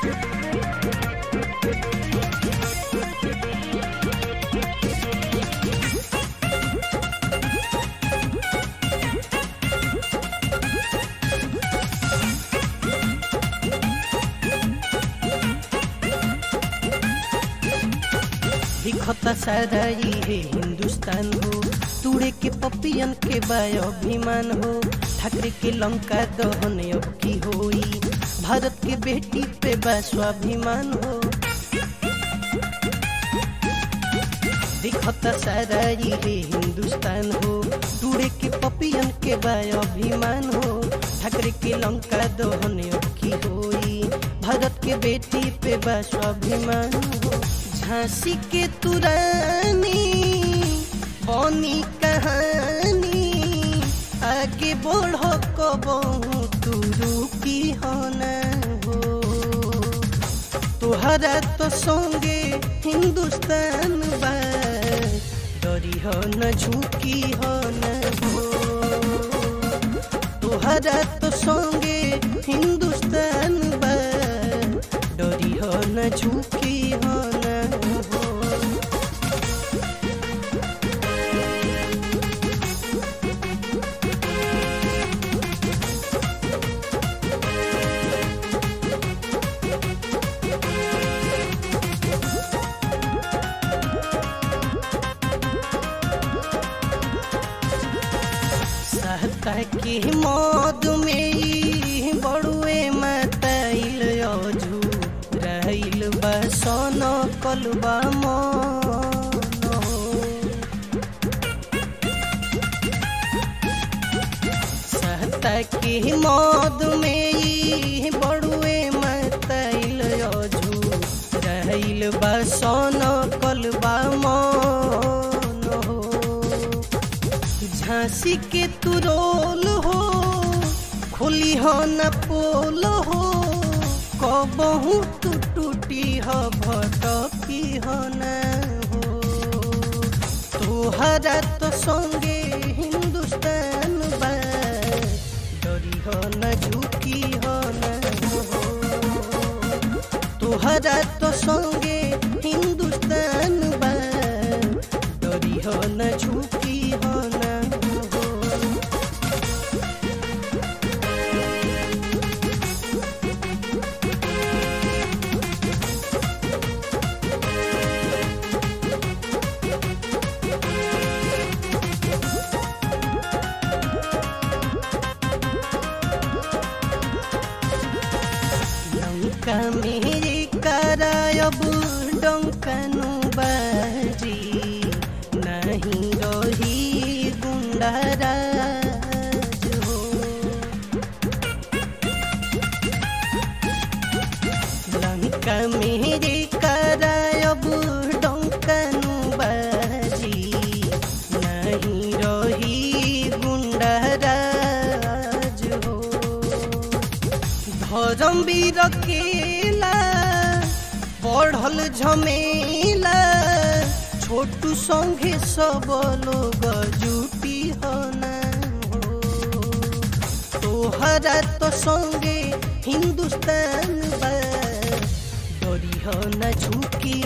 दिखता सारा ये हिंदुस्तान हो तुड़े के पपियन के बाय अभिमान हो ठाकरे के लंका दहन अब की होई भारत के बेटी पे बा स्वाभिमान हो दिखता सारा ये हिंदुस्तान हो टूड़े के पपियन के बा अभिमान हो ठाकरे के लंका दहन अब की होई भारत के बेटी पे बा स्वाभिमान हो झांसी के तुरानी बनी कहानी आगे बढ़ो कबहू तू रुकी हो न हो तुहरा तो संगे हिंदुस्तान बा डरी हो न झुकी हो न हो तुहरा तो संगे हिंदुस्तान बा डरी हो न झुकी हो न हो सहता के मौत में ई बड़ुए मतैल अजू रहिल बसन कलबा मन हो। सहता के मौत में ई बड़ुए मतैल अजू रहिल बसन कलबा मन हो झांसी के तुरोल हो खोली हो न पोल हो कबहू तू टूटी हो भटकी हो न हो तोहरा तो संगे हिंदुस्तान बा डरी हो न झुकी हो न हो तोहरा तो संगे हिंदुस्तान बा डरी हो न झुकी हो न हो लंका मेरे करायब डंकनु बाजी नहीं रही गुंडाराज हो लंका मेरे करायब डंकनु बाजी नहीं रही गुंडाराज हो धर्म वीर केला बढ़ल झमेला छोटू संगे सब लोग जुटी हो न हो तोहरा तो संगे हिंदुस्तान बा डरी हो न झुकी